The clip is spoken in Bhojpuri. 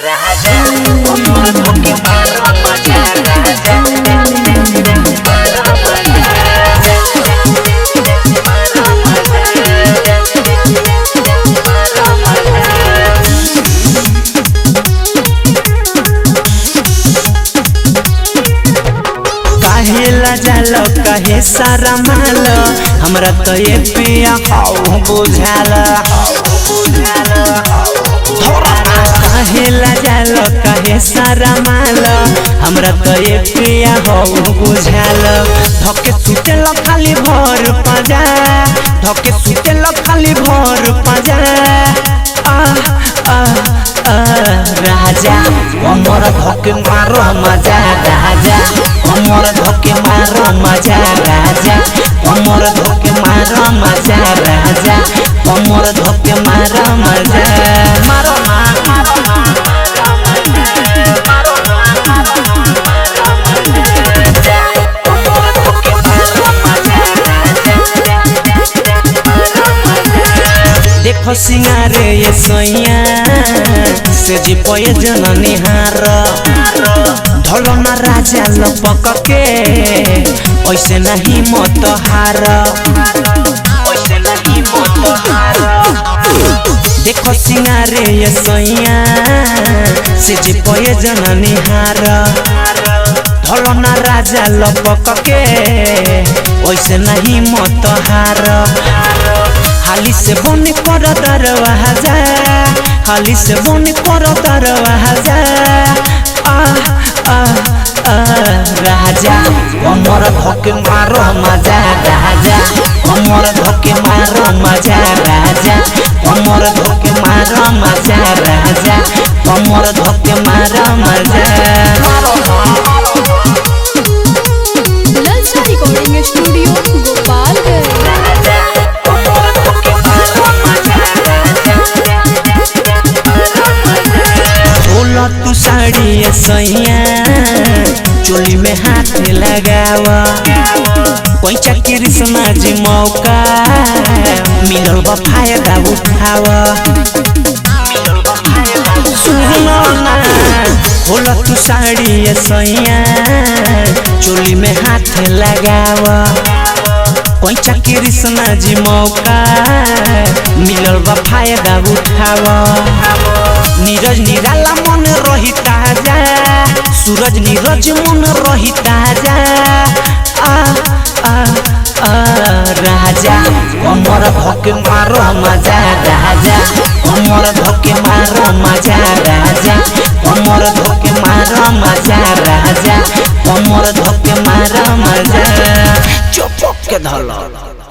Raja, umur bukit marah maja Raja, marah maja काहेला जालो कहे सारा माल हमरा तो ये पिया हाउ बुझाल काहेला जालो कहे सारा माल हमरा तो ये पिया हाउ बुझाल धके सुते ल खाली भर पाजा धके सुते ल खाली भर पाजा आ आ आ राजा हमर धके मारो मजा राजा हमर धके मारो मजा राजा हमर धके मारो मजा राजा हमर धके मारो मजा मारो ना मारो ना देखो सिंगारे ये सैया से जी पये जननी हार ढलो ना राजा लपक के ऐसे नहीं मत हार ऐसे नहीं मत हार देखो सिंगारे ये सैया से जी पये जननी हार ढलो ना राजा लपक के ऐसे नहीं मत हार हाली से बन कर दरवाजा हाली से बन कर दरवाजा आ आ आ राजा हमर धके मारो मजा राजा हमर धके मारो मजा राजा हमर धके मारो मजा राजा हमर धके मारो मजा ललचा रिकॉर्डिंग स्टूडियो गोपालगंज बोला तू साड़ी ये सैया चोली में हाथ लगावा पैसा कृष्णा जी मौका मिलल बा फायदा उठावा सुनो ना बोला तू साड़ी ये सैया चोली में हाथ लगावा पैसा कृष्णा जी मौका मिलल बा फायदा उठावा नीरज निराला मन रही ताजा सूरज नीरज मन रही ताजा आ आ आ राजा हमर धके मारो मजा राजा हमर धके मारो मजा राजा हमर धके मारो मजा राजा हमर धके मारो मजा चुप के धल